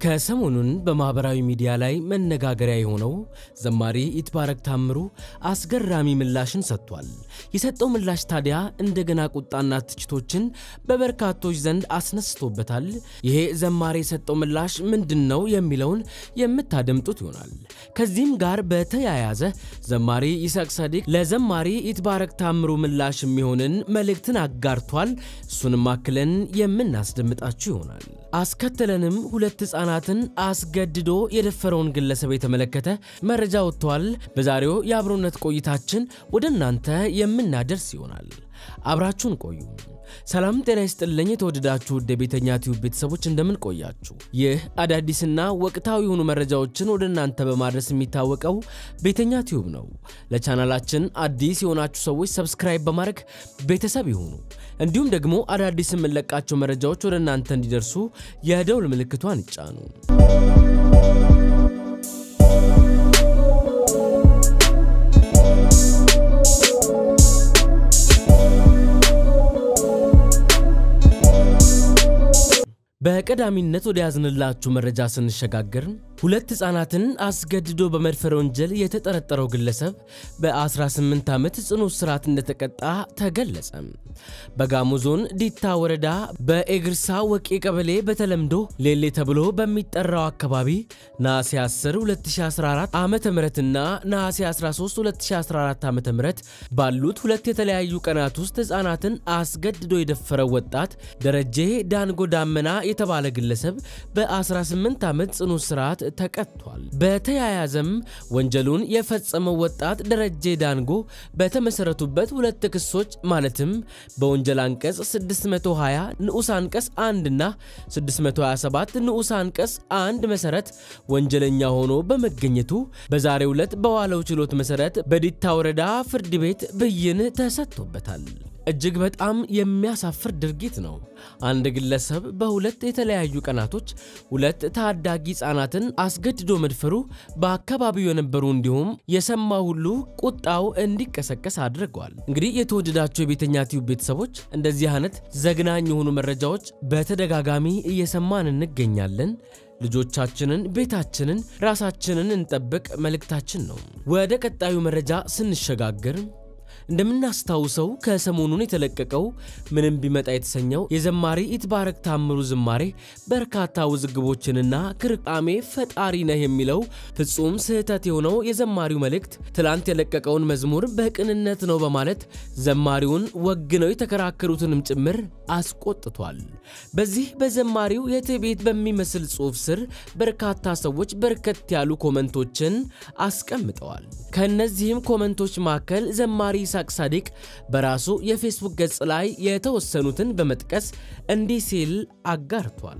ከሰሞኑን በማህበራዊ ሚዲያ ላይ መነጋገሪያ የሆነው ዘማሪ ይትባረክ ታምሩ አስገራሚ ምላሽን ሰጥቷል። የሰጠው ምላሽ ታዲያ እንደገና ቁጣና ትችቶችን በበርካቶች ዘንድ አስነስቶበታል። ይሄ ዘማሪ የሰጠው ምላሽ ምንድን ነው የሚለውን የምታደምጡት ይሆናል። ከዚህም ጋር በተያያዘ ዘማሪ ይስሐቅ ሳዲቅ ለዘማሪ ይትባረክ ታምሩ ምላሽ የሚሆንን መልእክትን አጋርቷል። እሱንም አክለን የምናስደምጣችሁ ይሆናል። አስከትለንም ሁለት ሕፃናትን አስገድዶ የደፈረውን ግለሰብ የተመለከተ መረጃ ወጥቷል። በዛሬው የአብሮነት ቆይታችን ወደ እናንተ የምናደርስ ይሆናል። አብራችሁን ቆዩ። ሰላም ጤና ይስጥልኝ። የተወደዳችሁ ውድ የቤተኛ ቲዩብ ቤተሰቦች እንደምን ቆያችሁ? ይህ አዳዲስና ወቅታዊ የሆኑ መረጃዎችን ወደ እናንተ በማድረስ የሚታወቀው ቤተኛ ቲዩብ ነው። ለቻናላችን አዲስ የሆናችሁ ሰዎች ሰብስክራይብ በማድረግ ቤተሰብ ይሁኑ። እንዲሁም ደግሞ አዳዲስ የምንለቃቸው መረጃዎች ወደ እናንተ እንዲደርሱ የደውል ምልክቷን ይጫኑ። በቀዳሚነት ወደ ያዝንላችሁ መረጃ ስንሸጋገር ሁለት ሕፃናትን አስገድዶ በመድፈር ወንጀል የተጠረጠረው ግለሰብ በ18 ዓመት ጽኑ እስራት እንደተቀጣ ተገለጸ። በጋሞ ዞን ዲታ ወረዳ በኤግርሳ ወቄ ቀበሌ በተለምዶ ሌሌ ተብሎ በሚጠራው አካባቢ ነሐሴ 10 2014 ዓ ምና ነሐሴ 13 2014 ዓ ም ባሉት ሁለት የተለያዩ ቀናት ውስጥ ሕፃናትን አስገድዶ የደፈረው ወጣት ደረጀ ዳንጎ ዳመና የተባለ ግለሰብ በ18 ዓመት ጽኑ እስራት ተቀጥቷል። በተያያዘም ወንጀሉን የፈጸመው ወጣት ደረጀ ዳንጎ በተመሰረቱበት ሁለት ክሶች ማለትም በወንጀል አንቀጽ 620 ንዑስ አንቀጽ 1 እና 627 ንዑስ አንቀጽ 1 መሰረት ወንጀለኛ ሆኖ በመገኘቱ በዛሬው ዕለት በዋለው ችሎት መሰረት በዲታ ወረዳ ፍርድ ቤት ብይን ተሰጥቶበታል። እጅግ በጣም የሚያሳፍር ድርጊት ነው። አንድ ግለሰብ በሁለት የተለያዩ ቀናቶች ሁለት ታዳጊ ሕፃናትን አስገድዶ መድፈሩ በአካባቢው የነበሩ እንዲሁም የሰማ ሁሉ ቁጣው እንዲቀሰቀስ አድርገዋል። እንግዲህ የተወደዳቸው የቤተኛ ቲዩብ ቤተሰቦች እንደዚህ አይነት ዘግናኝ የሆኑ መረጃዎች በተደጋጋሚ እየሰማን እንገኛለን። ልጆቻችንን፣ ቤታችንን፣ ራሳችንን እንጠብቅ መልእክታችን ነው። ወደ ቀጣዩ መረጃ ስንሸጋገር እንደምናስታውሰው ከሰሞኑን የተለቀቀው ምንም ቢመጣ የተሰኘው የዘማሪ ይትባረክ ታምሩ ዝማሬ በርካታ ውዝግቦችንና ክርቃሜ ፈጣሪ ነህ የሚለው ፍጹም ስህተት የሆነው የዘማሪው መልእክት ትላንት የለቀቀውን መዝሙር በቅንነት ነው በማለት ዘማሪውን ወግነው የተከራከሩትንም ጭምር አስቆጥቷል። በዚህ በዘማሪው የትዕቢት በሚመስል ጽሑፍ ስር በርካታ ሰዎች በርከት ያሉ ኮመንቶችን አስቀምጠዋል። ከእነዚህም ኮመንቶች መካከል ዘማሪ ይስሐቅ ሳዲቅ በራሱ የፌስቡክ ገጽ ላይ የተወሰኑትን በመጥቀስ እንዲህ ሲል አጋርቷል።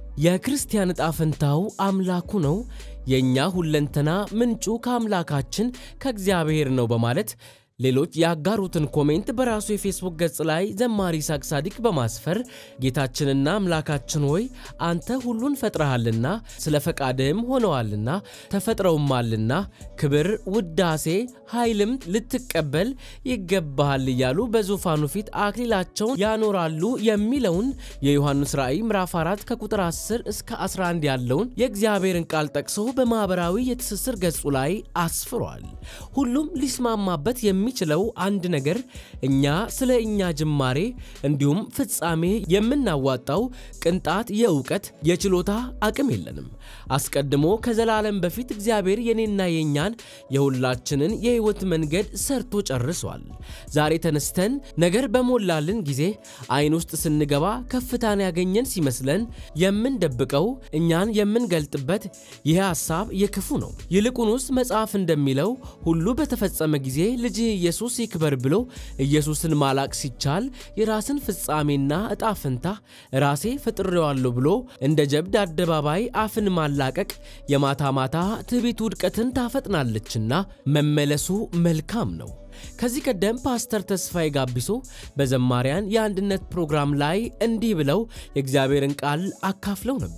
የክርስቲያን ዕጣ ፈንታው አምላኩ ነው። የእኛ ሁለንተና ምንጩ ከአምላካችን ከእግዚአብሔር ነው በማለት ሌሎች ያጋሩትን ኮሜንት በራሱ የፌስቡክ ገጽ ላይ ዘማሪ ይስሐቅ ሳዲቅ በማስፈር ጌታችንና አምላካችን ሆይ አንተ ሁሉን ፈጥረሃልና ስለ ፈቃድህም ሆነዋልና ተፈጥረውማልና ክብር፣ ውዳሴ፣ ኃይልም ልትቀበል ይገባሃል እያሉ በዙፋኑ ፊት አክሊላቸውን ያኖራሉ የሚለውን የዮሐንስ ራእይ ምዕራፍ 4 ከቁጥር 10 እስከ 11 ያለውን የእግዚአብሔርን ቃል ጠቅሶ በማኅበራዊ የትስስር ገጹ ላይ አስፍሯል። ሁሉም ሊስማማበት የሚ የሚችለው አንድ ነገር እኛ ስለ እኛ ጅማሬ እንዲሁም ፍጻሜ የምናዋጣው ቅንጣት የእውቀት የችሎታ አቅም የለንም። አስቀድሞ ከዘላለም በፊት እግዚአብሔር የኔና የእኛን የሁላችንን የሕይወት መንገድ ሰርቶ ጨርሷል። ዛሬ ተነስተን ነገር በሞላልን ጊዜ አይን ውስጥ ስንገባ ከፍታን ያገኘን ሲመስለን የምንደብቀው እኛን የምንገልጥበት ይህ ሐሳብ የክፉ ነው። ይልቁንስ መጽሐፍ እንደሚለው ሁሉ በተፈጸመ ጊዜ ልጅ ኢየሱስ ይክበር ብሎ ኢየሱስን ማላቅ ሲቻል የራስን ፍጻሜና እጣ ፈንታ ራሴ ፈጥሬዋለሁ ብሎ እንደ ጀብድ አደባባይ አፍን ማላቀቅ የማታ ማታ ትዕቢት ውድቀትን ታፈጥናለችና መመለሱ መልካም ነው። ከዚህ ቀደም ፓስተር ተስፋዬ ጋቢሶ በዘማሪያን የአንድነት ፕሮግራም ላይ እንዲህ ብለው የእግዚአብሔርን ቃል አካፍለው ነበር።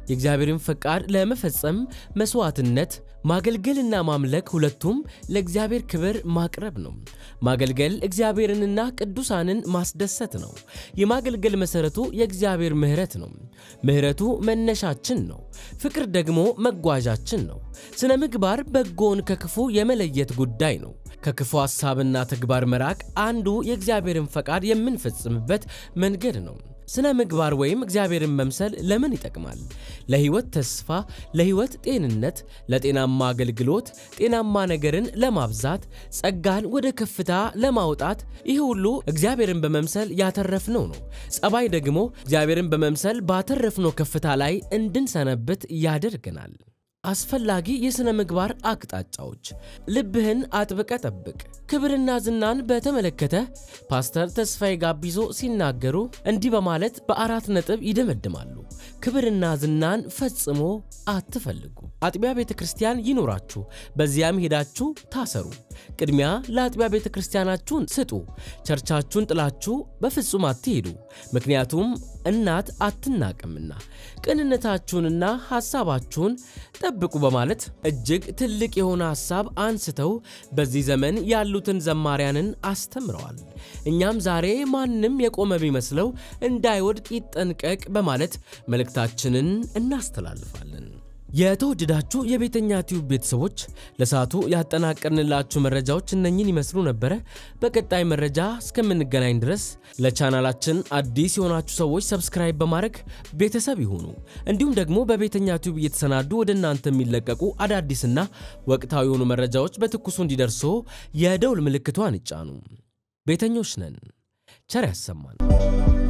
የእግዚአብሔርን ፈቃድ ለመፈጸም መስዋዕትነት፣ ማገልገልና ማምለክ ሁለቱም ለእግዚአብሔር ክብር ማቅረብ ነው። ማገልገል እግዚአብሔርንና ቅዱሳንን ማስደሰት ነው። የማገልገል መሠረቱ የእግዚአብሔር ምሕረት ነው። ምሕረቱ መነሻችን ነው። ፍቅር ደግሞ መጓዣችን ነው። ስነ ምግባር በጎን ከክፉ የመለየት ጉዳይ ነው። ከክፉ ሐሳብና ተግባር መራቅ አንዱ የእግዚአብሔርን ፈቃድ የምንፈጽምበት መንገድ ነው። ስነ ምግባር ወይም እግዚአብሔርን መምሰል ለምን ይጠቅማል? ለሕይወት ተስፋ፣ ለሕይወት ጤንነት፣ ለጤናማ አገልግሎት፣ ጤናማ ነገርን ለማብዛት፣ ጸጋን ወደ ከፍታ ለማውጣት፣ ይህ ሁሉ እግዚአብሔርን በመምሰል ያተረፍነው ነው። ጸባይ ደግሞ እግዚአብሔርን በመምሰል ባተረፍነው ከፍታ ላይ እንድንሰነብት ያደርገናል። አስፈላጊ የሥነ ምግባር አቅጣጫዎች፣ ልብህን አጥብቀ ጠብቅ። ክብርና ዝናን በተመለከተ ፓስተር ተስፋዬ ጋቢዞ ሲናገሩ እንዲህ በማለት በአራት ነጥብ ይደመድማሉ። ክብርና ዝናን ፈጽሞ አትፈልጉ። አጥቢያ ቤተ ክርስቲያን ይኖራችሁ፣ በዚያም ሄዳችሁ ታሰሩ። ቅድሚያ ለአጥቢያ ቤተ ክርስቲያናችሁን ስጡ። ቸርቻችሁን ጥላችሁ በፍጹም አትሄዱ፣ ምክንያቱም እናት አትናቅምና። ቅንነታችሁንና ሐሳባችሁን ጠብቁ በማለት እጅግ ትልቅ የሆነ ሐሳብ አንስተው በዚህ ዘመን ያሉትን ዘማሪያንን አስተምረዋል። እኛም ዛሬ ማንም የቆመ ቢመስለው እንዳይወድቅ ይጠንቀቅ በማለት መልእክታችንን እናስተላልፋለን። የተወደዳችሁ የቤተኛ ቲዩብ ቤተሰቦች ለሰዓቱ ያጠናቀርንላችሁ መረጃዎች እነኝን ይመስሉ ነበረ። በቀጣይ መረጃ እስከምንገናኝ ድረስ ለቻናላችን አዲስ የሆናችሁ ሰዎች ሰብስክራይብ በማድረግ ቤተሰብ ይሁኑ። እንዲሁም ደግሞ በቤተኛ ቲዩብ እየተሰናዱ ወደ እናንተ የሚለቀቁ አዳዲስና ወቅታዊ የሆኑ መረጃዎች በትኩሱ እንዲደርሶ የደውል ምልክቷን ይጫኑ። ቤተኞች ነን። ቸር ያሰማን።